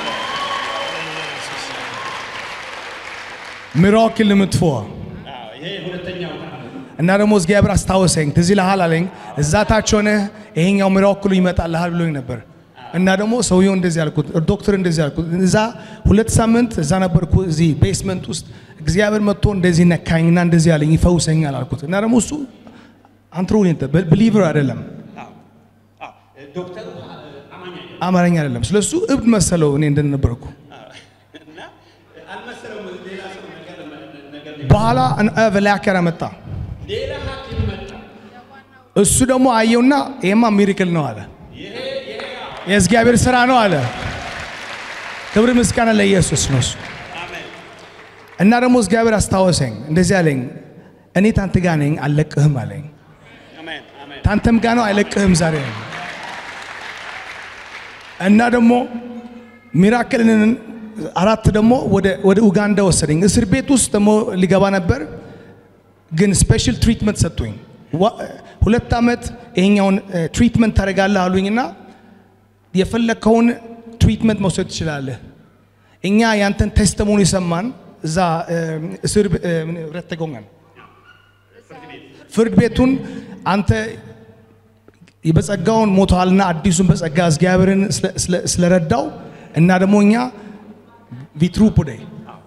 Mirakel nummer två. አዎ፣ ይሄ ሁለተኛው ተአምር እና ደግሞ እግዚአብሔር አስታወሰኝ። ትዝ ይልሃል አለኝ። እዛ ታች ሆነ ይሄኛው ሚራክሉ ይመጣልሃል ብሎኝ ነበር። እና ደግሞ ሰውየው እንደዚህ አልኩት፣ ዶክተር እንደዚህ አልኩት። እዛ ሁለት ሳምንት እዛ ነበርኩ እዚህ ቤስመንት ውስጥ እግዚአብሔር መጥቶ እንደዚህ ነካኝና እንደዚህ አለኝ ይፈውሰኛል አልኩት። እና ደግሞ እሱ አንትሮ ብሊቨር አይደለም አዎ፣ አዎ፣ ዶክተሩ አ- አማኝ አይደለም። አማርኛ አይደለም። ስለሱ እብድ መሰለው እኔ እንደነበርኩ። እና አልመሰለውም ሌላ ሰው ነገር ነገር በኋላ ላከረ መጣ። ሌላ ሐኪም መጣ። እሱ ደግሞ አየውና ይሄማ ሚሪክል ነው አለ። ይሄ ይሄ አዎ፣ የእግዚአብሔር ስራ ነው አለ። ክብር ምስጋና ለኢየሱስ ነው እሱ። አሜን እና ደግሞ እግዚአብሔር አስታወሰኝ፣ እንደዚህ አለኝ፣ እኔ ታንተ ጋር ነኝ አልለቅህም አለኝ። አሜን አሜን ታንተም ጋር ነው አይለቅህም ዛሬ አለኝ። እና ደግሞ ሚራክልን አራት ደግሞ ወደ ወደ ኡጋንዳ ወሰደኝ። እስር ቤት ውስጥ ደግሞ ሊገባ ነበር፣ ግን ስፔሻል ትሪትመንት ሰጡኝ። ዋ- ሁለት ዓመት ይሄኛውን ትሪትመንት ታደርጋለህ አሉኝና የፈለግከውን ትሪትመንት መውሰድ ትችላለህ። እኛ ያንተን ቴስተሞኒ ሰማን። እዛ እ፣ እስር ቤ- እ፣ ምን፣ ረተጎኛል ፍርድ ቤቱን አንተ በጸጋውን ሞተዋልና አዲሱን በጸጋ እግዚአብሔርን ስለ- ስለ- ስለረዳው እና ደግሞ እኛ ቪትሩ ፑደይ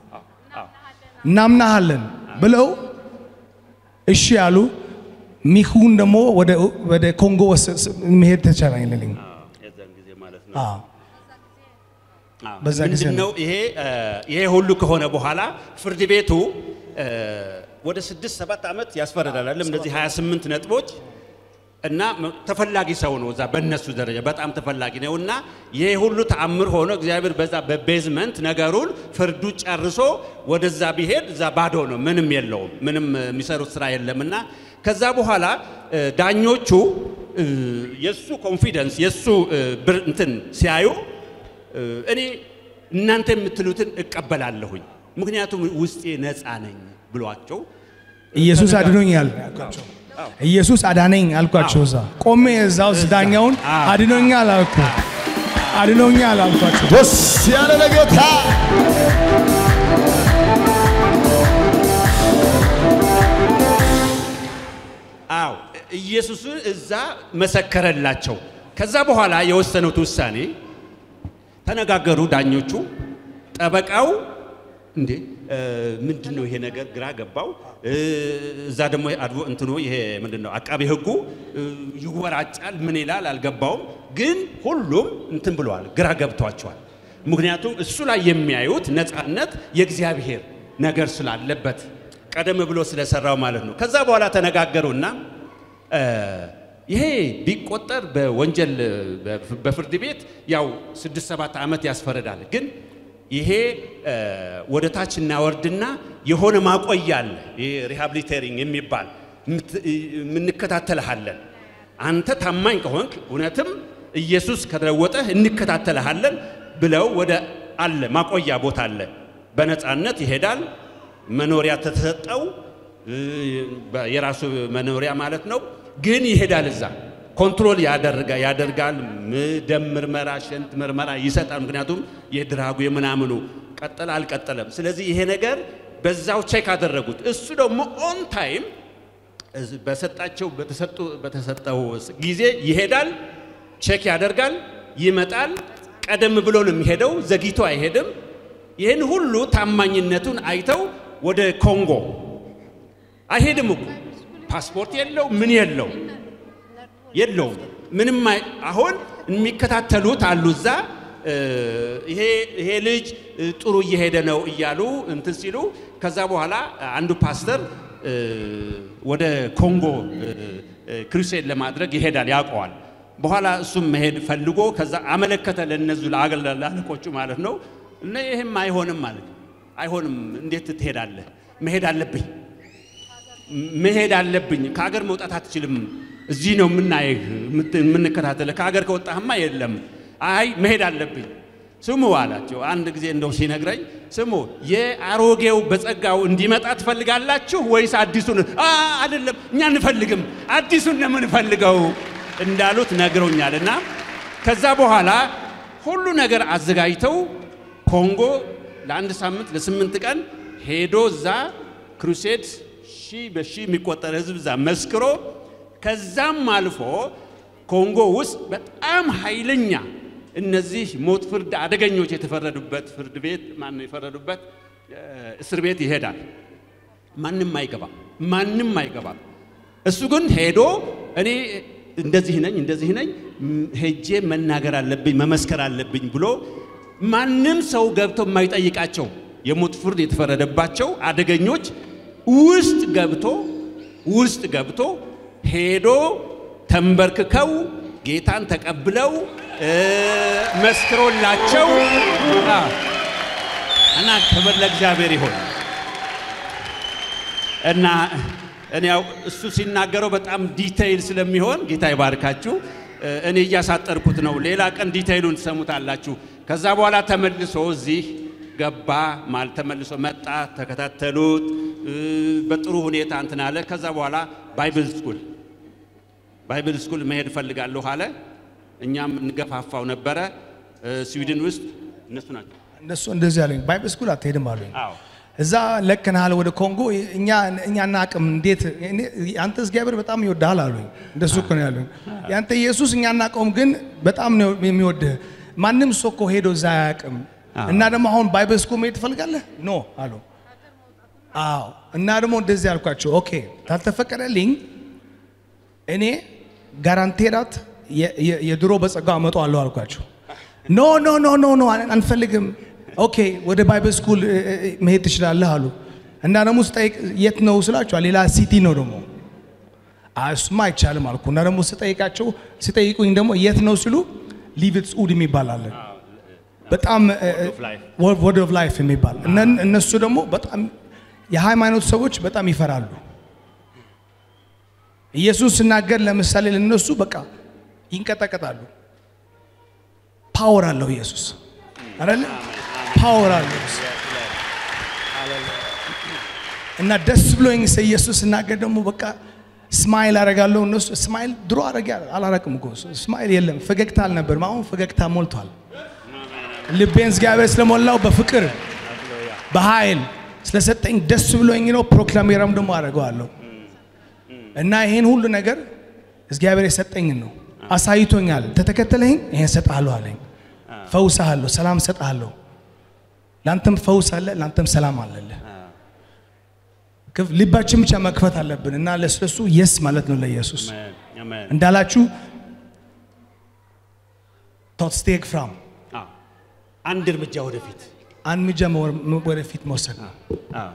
እናምናሃለን ብለው እሺ ያሉ ሚኩን ደግሞ ወደ ወደ ኮንጎ ወሰ- ስ- መሄድ ተቻለኝ። የዛን ጊዜ ማለት ነው። አዎ በዛ ጊዜ ምንድን ነው። ነው ይሄ እ፣ ይሄ ሁሉ ከሆነ በኋላ ፍርድ ቤቱ እ፣ ወደ ስድስት ሰባት ዓመት ያስፈርዳል አይደለም እነዚህ 28 ነጥቦች እና መ- ተፈላጊ ሰው ነው እዛ በእነሱ ደረጃ በጣም ተፈላጊ ነው እና ይሄ ሁሉ ተአምር ሆኖ እግዚአብሔር በዛ በቤዝመንት ነገሩን ፍርዱ ጨርሶ ወደዛ ቢሄድ እዛ ባዶ ነው ምንም የለውም ምንም እ፣ የሚሰሩት ስራ የለም እና ከዛ በኋላ እ፣ ዳኞቹ እ፣ የእሱ ኮንፊደንስ የእሱ እ፣ ብር እንትን ሲያዩ እ፣ እኔ እናንተ የምትሉትን እቀበላለሁኝ ምክንያቱም ውስጤ ነፃ ነኝ ብሏቸው ኢየሱስ አድኖኛል ያልኳቸው። ኢየሱስ አዳነኝ አልኳቸው። እዛ ቆሜ እዛ ውስጥ ዳኛውን አዎ። አድኖኛል አልኩ። አድኖኛል አልኳቸው። ደስ ያለ ለጌታ አዎ ኢየሱስን እዛ መሰከረላቸው። ከዛ በኋላ የወሰኑት ውሳኔ ተነጋገሩ ዳኞቹ። ጠበቃው እንዴ ምንድን ነው ይሄ ነገር ግራ ገባው። እ፣ እዛ ደግሞ አድቮ እንትኑ ይሄ ምንድን ነው አቃቢ ሕጉ እ፣ ይወራጫል፣ ምን ይላል አልገባውም። ግን ሁሉም እንትን ብለዋል፣ ግራ ገብቷቸዋል። ምክንያቱም እሱ ላይ የሚያዩት ነፃነት የእግዚአብሔር ነገር ስላለበት ቀደም ብሎ ስለሰራው ማለት ነው። ከዛ በኋላ ተነጋገሩና እ፣ ይሄ ቢቆጠር በወንጀል በ- በፍርድ ቤት ያው ስድስት ሰባት ዓመት ያስፈርዳል። ግን ይሄ እ፣ ወደ ታች እናወርድና የሆነ ማቆያ አለ። ይሄ ሪሃብሊቴሪንግ የሚባል ምት- የምንከታተልሃለን። አንተ ታማኝ ከሆንክ እውነትም ኢየሱስ ከለወጠህ እንከታተልሃለን ብለው ወደ አለ ማቆያ ቦታ አለ። በነፃነት ይሄዳል። መኖሪያ ተሰጠው እ፣ በ- የራሱ መኖሪያ ማለት ነው። ግን ይሄዳል እዛ ኮንትሮል ያደርጋ ያደርጋል። ም- ደም ምርመራ፣ ሽንት ምርመራ ይሰጣል። ምክንያቱም የድራጉ የምናምኑ ቀጠለ አልቀጠለም። ስለዚህ ይሄ ነገር በዛው ቼክ አደረጉት። እሱ ደግሞ ኦን ታይም እዝ- በሰጣቸው በተሰጡ በተሰጠው ጊዜ ይሄዳል፣ ቼክ ያደርጋል፣ ይመጣል። ቀደም ብሎ ነው የሚሄደው፣ ዘግይቶ አይሄድም። ይህን ሁሉ ታማኝነቱን አይተው ወደ ኮንጎ አይሄድም እኮ ፓስፖርት የለው ምን የለው የለውም ምንም አይ- አሁን የሚከታተሉት አሉ እዛ እ፣ ይሄ ይሄ ልጅ እ፣ ጥሩ እየሄደ ነው እያሉ እንትን ሲሉ ከዛ በኋላ አንዱ ፓስተር እ፣ ወደ ኮንጎ እ፣ እ፣ ክሩሴድ ለማድረግ ይሄዳል ያውቀዋል በኋላ እሱም መሄድ ፈልጎ ከዛ አመለከተ ለእነዙ ለአገር ለአለቆቹ ማለት ነው እና ይህም አይሆንም ማለት ነው አይሆንም እንዴት ትሄዳለህ መሄድ አለብኝ መሄድ አለብኝ። ከሀገር መውጣት አትችልም። እዚህ ነው የምናየህ የምት- የምንከታተልህ። ከሀገር ከወጣህማ የለም። አይ መሄድ አለብኝ። ስሙ አላቸው። አንድ ጊዜ እንደው ሲነግረኝ ስሙ የአሮጌው በጸጋው እንዲመጣ ትፈልጋላችሁ ወይስ አዲሱን? "አ፣ አይደለም እኛ እንፈልግም አዲሱን ነው የምንፈልገው እንዳሉት ነግረውኛል። እና ከዛ በኋላ ሁሉ ነገር አዘጋጅተው ኮንጎ ለአንድ ሳምንት ለስምንት ቀን ሄዶ እዛ ክሩሴድ ሺህ በሺህ የሚቆጠር ህዝብ እዛ መስክሮ ከዛም አልፎ ኮንጎ ውስጥ በጣም ኃይለኛ እነዚህ ሞት ፍርድ አደገኞች የተፈረዱበት ፍርድ ቤት ማነው የፈረዱበት እ፣ እስር ቤት ይሄዳል። ማንም አይገባም፣ ማንም አይገባም። እሱ ግን ሄዶ እኔ እንደዚህ ነኝ እንደዚህ ነኝ ም- ሄጄ መናገር አለብኝ መመስከር አለብኝ ብሎ ማንም ሰው ገብቶ የማይጠይቃቸው የሞት ፍርድ የተፈረደባቸው አደገኞች ውስጥ ገብቶ ውስጥ ገብቶ ሄዶ ተንበርክከው ጌታን ተቀብለው እ፣ መስክሮላቸው አ፣ እና ክብር ለእግዚአብሔር ይሆን እና እኔ ያው እሱ ሲናገረው በጣም ዲቴይል ስለሚሆን ጌታ ይባርካችሁ። እ፣ እኔ እያሳጠርኩት ነው። ሌላ ቀን ዲቴይሉን ትሰሙታላችሁ። ከዛ በኋላ ተመልሶ እዚህ ገባ ማለት ተመልሶ መጣ፣ ተከታተሉት እ፣ በጥሩ ሁኔታ እንትን አለ። ከዛ በኋላ ባይብል ስኩል ባይብል ስኩል መሄድ እፈልጋለሁ አለ። እኛም እንገፋፋው ነበረ። እ፣ ስዊድን ውስጥ እነሱ ናቸው። እነሱ እንደዚህ አሉኝ። ባይብል ስኩል አትሄድም አሉኝ። አዎ እዛ ለክንሃል ወደ ኮንጎ እኛ እኛ እናቅም እንዴት እኔ- አንተ እግዚአብሔር በጣም ይወድሃል አሉኝ። እንደሱ እኮ ነው ያሉኝ። ያንተ ኢየሱስ እኛ እናቀውም፣ ግን በጣም ነው የሚወድህ። ማንም ሰው እኮ ሄዶ እዛ አያውቅም። እና ደግሞ አሁን ባይብል ስኩል መሄድ ትፈልጋለህ? ኖ አሉ። አዎ። እና ደግሞ እንደዚህ አልኳቸው፣ ኦኬ ታልተፈቀደልኝ እኔ ጋራንቴራት የ- የ- የድሮ በጸጋው አመጣዋለሁ አልኳቸው። ኖ ኖ ኖ ኖ ኖ አንፈልግም። ኦኬ ወደ ባይብል ስኩል እ- እ- መሄድ ትችላለህ አሉ። እና ደግሞ ስጠይቅ የት ነው ስላቸዋል፣ ሌላ ሲቲ ነው ደግሞ አይ እሱማ አይቻልም አልኩ። እና ደግሞ ስጠይቃቸው ሲጠይቁኝ ደግሞ የት ነው ሲሉ ሊቪትስ ኡድ የሚባል አለ በጣም ወርድ ኦፍ ላይፍ የሚባል እነ- እነሱ ደግሞ በጣም የሃይማኖት ሰዎች በጣም ይፈራሉ። ኢየሱስ ሲናገር ለምሳሌ ለነሱ በቃ ይንቀጠቀጣሉ። ፓወር አለው ኢየሱስ አይደለ? ፓወር አለው ኢየሱስ። እና ደስ ብሎኝ ስለ ኢየሱስ ሲናገር ደግሞ በቃ ስማይል አረጋለሁ። እነሱ ስማይል ድሮ አረጋ አላረቅም እኮ ስማይል የለም፣ ፈገግታ አልነበርም። አሁን ፈገግታ ሞልቷል። ልቤን እግዚአብሔር ስለሞላው በፍቅር በኃይል ስለሰጠኝ ደስ ብሎኝ ነው። ፕሮክላሜራም ደግሞ አደርገዋለሁ እና ይሄን ሁሉ ነገር እግዚአብሔር የሰጠኝን ነው አሳይቶኛል። ተተከተለኝ ይሄን እሰጥሃለሁ አለኝ። ፈውስሃለሁ፣ ሰላም እሰጥሃለሁ። ለአንተም ፈውስ አለ፣ ለአንተም ሰላም አለልህ። ክፍ- ልባችን ብቻ መክፈት አለብን እና ለስለሱ የስ ማለት ነው ለኢየሱስ አሜን አሜን እንዳላችሁ ቶት ስቴክ ፍራም አዎ አንድ እርምጃ ወደፊት አንድ እርምጃ መወር- ወደፊት መውሰድ ነው አዎ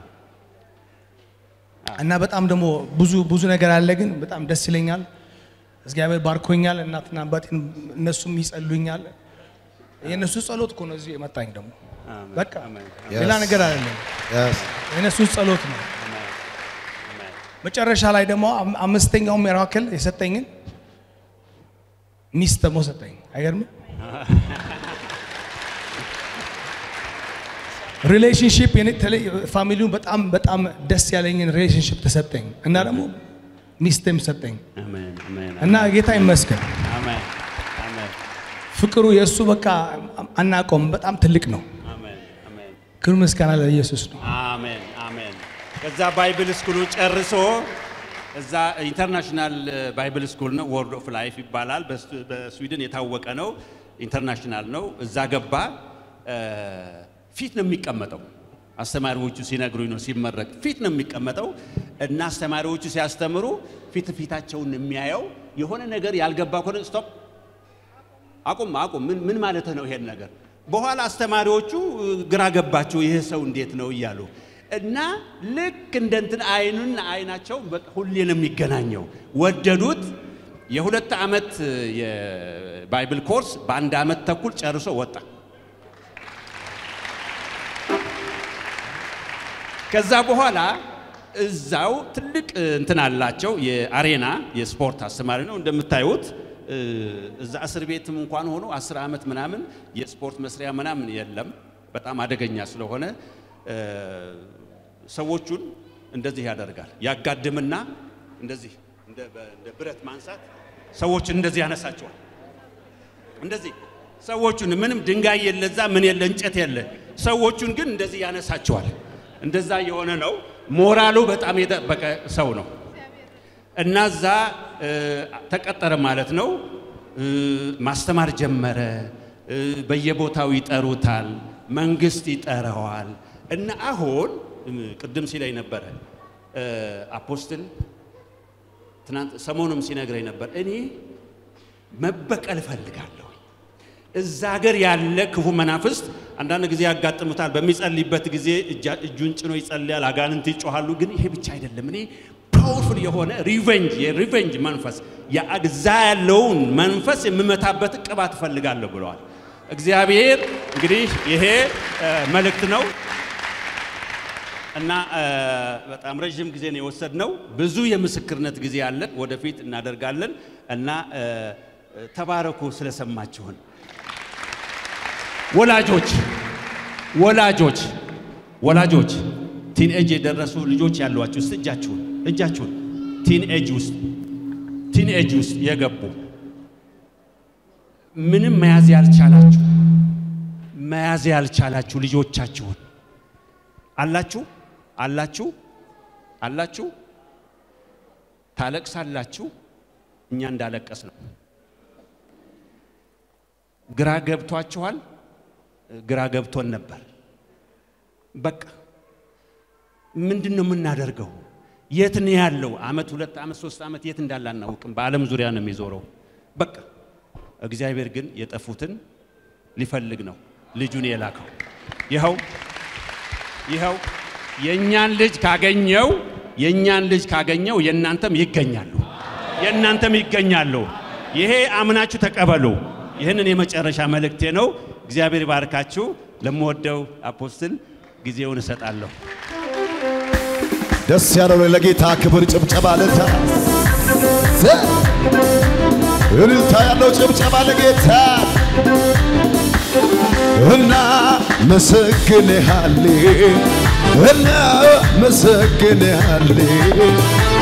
እና በጣም ደግሞ ብዙ ብዙ ነገር አለ፣ ግን በጣም ደስ ይለኛል። እግዚአብሔር ባርኮኛል። እናትና አባቴን እነሱም ይጸሉኛል። የእነሱ ጸሎት እኮ ነው እዚህ የመጣኝ ደግሞ አሜን በቃ አሜን ሌላ Yes. ነገር አይደለም። Yes. የእነሱ ጸሎት ነው። አሜን አሜን መጨረሻ ላይ ደግሞ አም- አምስተኛው ሚራክል የሰጠኝን ሚስት ደግሞ ሰጠኝ። አይገርምም? ሪሌሽንሽፕ ፋሚሊውን በጣም በጣም ደስ ያለኝን ሪሌሽንሽፕ ተሰጠኝ እና ደግሞ ሚስትም ሰጠኝ አሜን አሜን እና ጌታ ይመስገን። አሜን አሜን ፍቅሩ የእሱ በቃ አናቆም በጣም ትልቅ ነው። አሜን አሜን ክብር ምስጋና ለኢየሱስ ነው። አሜን አሜን። ከዛ ባይብል ስኩሉ ጨርሶ እዛ ኢንተርናሽናል ባይብል ስኩል ነው፣ ወርድ ኦፍ ላይፍ ይባላል። በስ- በስዊድን የታወቀ ነው፣ ኢንተርናሽናል ነው። እዛ ገባ። እ፣ ፊት ነው የሚቀመጠው። አስተማሪዎቹ ሲነግሩኝ ነው ሲመረቅ ፊት ነው የሚቀመጠው እና አስተማሪዎቹ ሲያስተምሩ ፊት ፊታቸውን የሚያየው የሆነ ነገር ያልገባ ከሆነ ስቶፕ አቁም አቁም፣ ምን ምን ማለት ነው ይሄን ነገር? በኋላ አስተማሪዎቹ እ, ግራ ገባቸው፣ ይሄ ሰው እንዴት ነው እያሉ እና ልክ እንደ እንትን አይኑን አይናቸው በቃ ሁሌ ነው የሚገናኘው። ወደዱት። የሁለት ዓመት እ, የባይብል ኮርስ በአንድ ዓመት ተኩል ጨርሶ ወጣ። ከዛ በኋላ እዛው ትልቅ እ, እንትን አላቸው የአሬና የስፖርት አስተማሪ ነው እንደምታዩት እ፣ እዛ እስር ቤትም እንኳን ሆኖ አስር ዓመት ምናምን የስፖርት መስሪያ ምናምን የለም በጣም አደገኛ ስለሆነ እ፣ ሰዎቹን እንደዚህ ያደርጋል ያጋድምና እንደዚህ እንደ በ- እንደ ብረት ማንሳት ሰዎችን እንደዚህ ያነሳቸዋል እንደዚህ ሰዎቹን ምንም ድንጋይ የለ እዛ ምን የለ እንጨት የለ ሰዎቹን ግን እንደዚህ ያነሳቸዋል እንደዛ የሆነ ነው ሞራሉ በጣም የጠበቀ ሰው ነው እና እዛ እ፣ ተቀጠረ ማለት ነው እ፣ ማስተማር ጀመረ እ፣ በየቦታው ይጠሩታል መንግስት ይጠራዋል እና አሁን እ፣ ቅድም ሲለኝ ነበረ እ፣ አፖስትል ትናንት ሰሞኑም ሲነግረኝ ነበር እኔ መበቀል እፈልጋለሁ እዛ ሀገር ያለ ክፉ መናፍስት አንዳንድ ጊዜ ያጋጥሙታል። በሚጸልይበት ጊዜ እጃ- እጁን ጭኖ ይጸልያል፣ አጋንንት ይጮሃሉ። ግን ይሄ ብቻ አይደለም። እኔ ፓወርፉል የሆነ ሪቨንጅ የሪቨንጅ መንፈስ ያ- እዛ ያለውን መንፈስ የምመታበት ቅባት እፈልጋለሁ ብለዋል። እግዚአብሔር እንግዲህ ይሄ እ፣ መልእክት ነው እና እ፣ በጣም ረዥም ጊዜ ነው የወሰድነው። ብዙ የምስክርነት ጊዜ አለን፣ ወደፊት እናደርጋለን እና እ፣ ተባረኩ ስለሰማችሁን። ወላጆች ወላጆች ወላጆች ቲን ኤጅ የደረሱ ልጆች ያሏችሁ እስቲ እጃችሁን እጃችሁን ቲን ኤጅ ውስጥ ቲን ኤጅ ውስጥ የገቡ ምንም መያዝ ያልቻላችሁ መያዝ ያልቻላችሁ ልጆቻችሁን አላችሁ አላችሁ አላችሁ ታለቅሳላችሁ እኛ እንዳለቀስ ነው ግራ ገብቷችኋል ግራ ገብቶን ነበር በቃ ምንድን ነው የምናደርገው የት ነው ያለው አመት ሁለት አመት ሶስት አመት የት እንዳለ አናውቅም በአለም ዙሪያ ነው የሚዞረው በቃ እግዚአብሔር ግን የጠፉትን ሊፈልግ ነው ልጁን የላከው ይኸው ይኸው የእኛን ልጅ ካገኘው የእኛን ልጅ ካገኘው የእናንተም ይገኛሉ የእናንተም ይገኛሉ ይሄ አምናችሁ ተቀበሉ ይህንን የመጨረሻ መልእክቴ ነው እግዚአብሔር ይባርካችሁ ለምወደው አፖስትል ጊዜውን እሰጣለሁ ደስ ያለው ለጌታ ክብር ጭብጨባ ለታ እልልታ ያለው ጭብጨባ ለጌታ እና መሰግንሃሌ እና መሰግንሃሌ